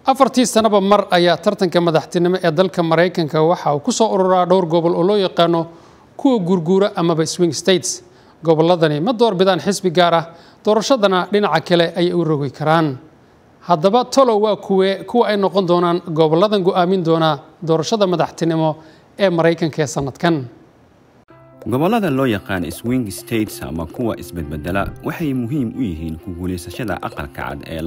afartii sanaba mar ayaa tartanka madaxtinimo ee dalka maraykanka waxa uu ku soo ururaa dhowr gobol oo loo yaqaano kuwa guurguura amaba swing states gobolladani ma doorbidaan xisbi gaar ah doorashadana dhinaca kale ayay u rogi karaan haddaba tolow waa kuwe kuwa ay noqon doonaan gobolladan go'aamin doona doorashada madaxtinimo ee maraykanka ee sanadkan gobollada loo yaqaan swing states ama kuwa isbedbedela waxay muhiim u yihiin ku guulaysashada aqalka cad ee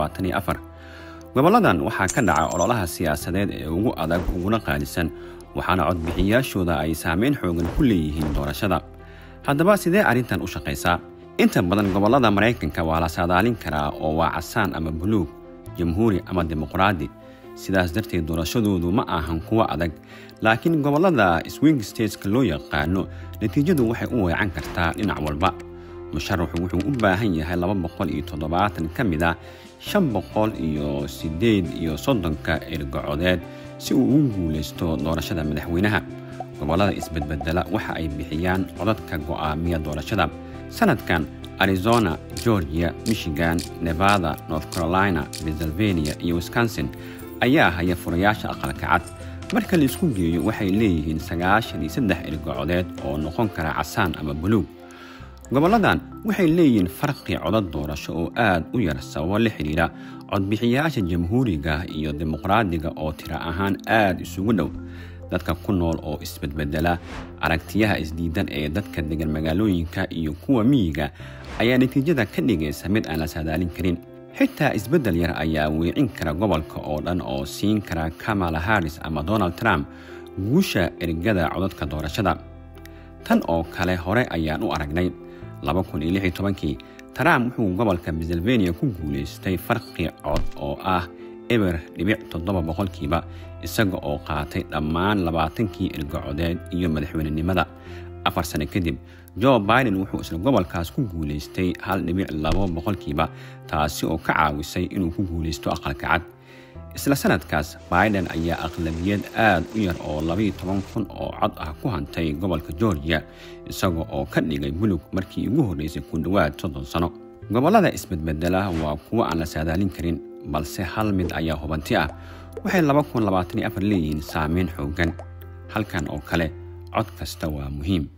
gobolladan waxaa ka dhaca ololaha siyaasadeed ee ugu adag uguna qaalisan waxaana codbixiyaashooda ay saameyn xoogan ku leeyihiin doorashada haddaba sidee arrintan u shaqaysaa inta badan gobollada maraykanka waa la saadaalin karaa oo waa casaan ama buluug jamhuuri ama dimuqraadi sidaas darteed doorashadoodu ma ahan kuwo adag laakiin gobollada swing stateska loo yaqaano natiijadu waxay u weecan kartaa dhinac walba musharaxu wuxuu u baahan yahay laba boqol iyo toddobaatan ka mid ah shan boqol iyo siddeed iyo soddonka ergacodeed si uu ugu guulaysto doorashada madaxweynaha gobollada isbedbedela waxa ay bixiyaan codadka go'aamiya doorashada sanadkan arizona georgia michigan nevada north carolina pennsylvania iyo wisconsin ayaa haya furayaasha aqalka cad marka la isku geeyo waxay leeyihiin sagaashan iyo saddex ergacodeed oo noqon kara casaan ama buluug gobolladan waxay leeyihiin farqi codad doorasho oo aad u yar sababo la xidhiidha codbixiyaasha jamhuuriga iyo dimuqraadiga oo tira ahaan aad isugu dhow dadka ku nool oo isbedbedela aragtiyaha isdiidan ee dadka degan magaalooyinka iyo kuwa miyiga ayaa natiijada ka dhigaysa mid aan la saadaalin karin xitaa isbeddel yar ayaa weecin kara gobolka oo dhan oo siin kara kamala harris ama donald trump guusha ergada codadka doorashada tan oo kale hore ayaan u aragnay kii trump wuxuu gobolka pennsylvania ku guulaystay farqi cod oo ah eber dhibic toddoba boqolkiiba isaga oo qaatay dhammaan labaatankii ergacodeed iyo madaxweynenimada afar sane kadib jo biden wuxuu isla gobolkaas ku guulaystay hal dhibic labo boqolkiiba taasi oo ka caawisay inuu ku guulaysto aqalka cad isla sanadkaas biden ayaa aqlabiyad aad u yar oo labayo toban kun oo cod ah ku hantay gobolka georgia isaga oo ka dhigay bulug markii ugu horreysay ku dhowaad soddon sano gobollada isbedbedela waa kuwo aan la saadaalin karin balse hal mid ayaa hubanti ah waxay leeyihiin saameyn xooggan halkan oo kale cod kasta waa muhiim